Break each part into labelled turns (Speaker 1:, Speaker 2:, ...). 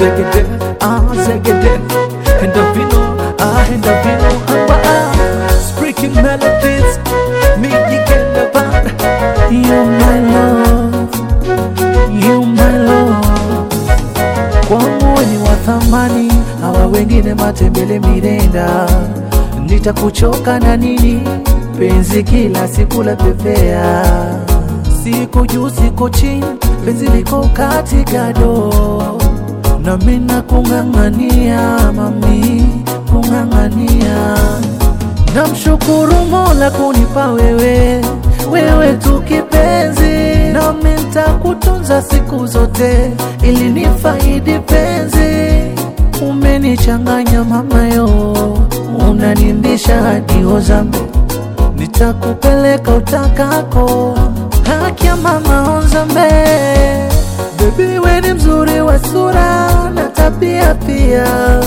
Speaker 1: Zegede, ah, zegede. Endorphino, ah, endorphino, ah, ah. Speaking melodies, music and the band. You my love, you my love. Kwangu we ni wa thamani, hawa wengine matembele mirenda. Nitakuchoka na nini? Penzi kila siku la pepea, siko juu siko chini, penzi liko katikado na mina kung'ang'ania mami, kung'ang'ania. Namshukuru Mola kunipa wewe, wewe tu kipenzi, nami nitakutunza siku zote ili nifaidi penzi. Umenichanganya mama yo, unanimbisha hadi Ozambe, nitakupeleka utakako, haki ya mama Ozambe. Baby we ni mzuri wa sura na tabia pia,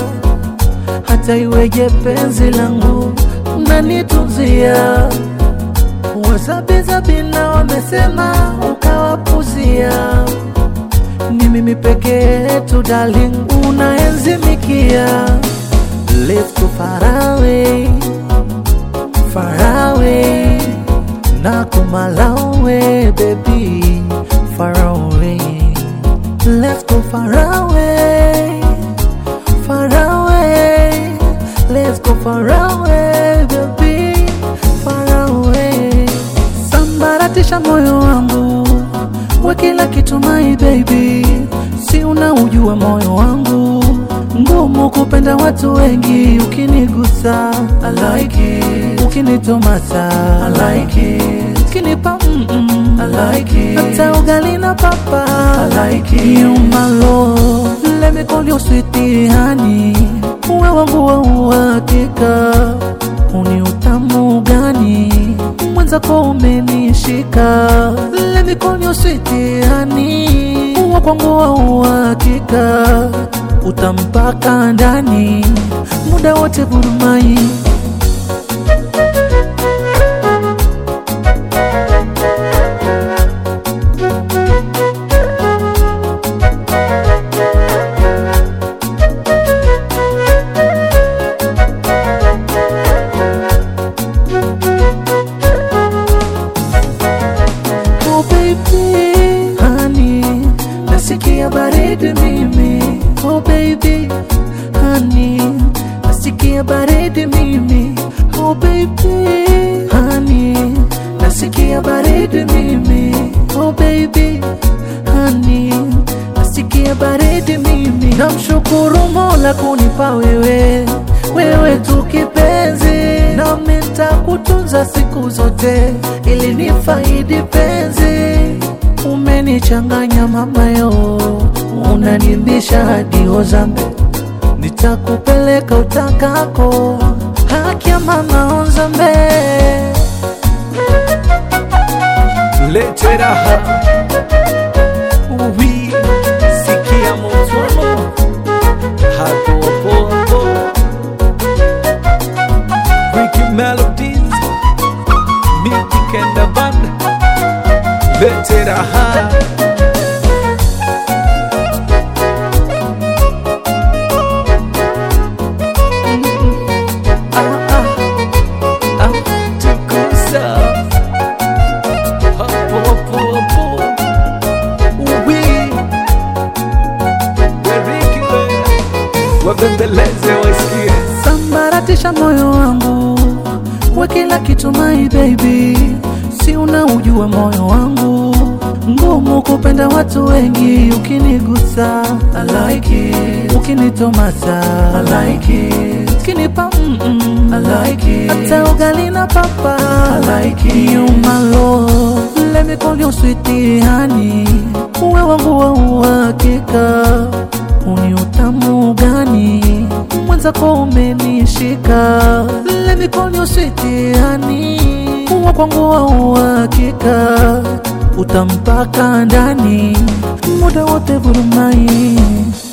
Speaker 1: hata iweje penzi langu mnanitunzia. Wazabizabina wamesema ukawapuzia, ni mimi peke yetu darling, unaenzimikia. Let's go far away, far away, nakumalawe baby, far away. Let's go far away, far away. Let's go far away, baby, far away. Sambaratisha moyo wangu, we kila kitu my baby, si unaujua moyo wangu ngumu kupenda watu wengi, ukinigusa I like it, ukinitomasa I like it, ukinipa mm -mm, I like it, hata ugali na papa I like it, you my love, let me call you sweetie honey, uwe wangu wa uhakika, uni utamu gani mwenzako umenishika, let me call you sweetie honey, uwe kwangu wa uhakika utampaka ndani muda wote burumai Oh baby, honey, nasikia baridi mimi. Oh baby, honey, nasikia baridi mimi. Oh baby, honey, nasikia baridi mimi. Oh baby, honey, nasikia baridi mimi. Namshukuru Mola kunipa wewe, wewe tu kipenzi, nami nitakutunza siku zote ili nifaidi penzi. Umenichanganya mama yo, unanimbisha hadi Ozambe, nitakupeleka utakako, haki ya mama Ozambe. Lete raha uwi sikia muzwano hapo hapo hapo Ricky Melodies Music and the band Lete raha Ah, ah, ah, tukusa. Hapo, hapo, hapo. Uwi. Weriki we. Wabembeleze wasikie sambaratisha moyo wangu we kila kitu my baby si unaujua moyo wangu ngumu kupenda watu wengi ukinigusa I like it ukinitomasa I like it ukinipa mm -mm, I like it hata ugali na papa I like it you my love let me call you sweetie honey uwe wangu wa uhakika uni utamu gani mwenzako umenishika let me call you sweetie honey uwe kwangu wa uhakika utampaka ndani muda wote vurumai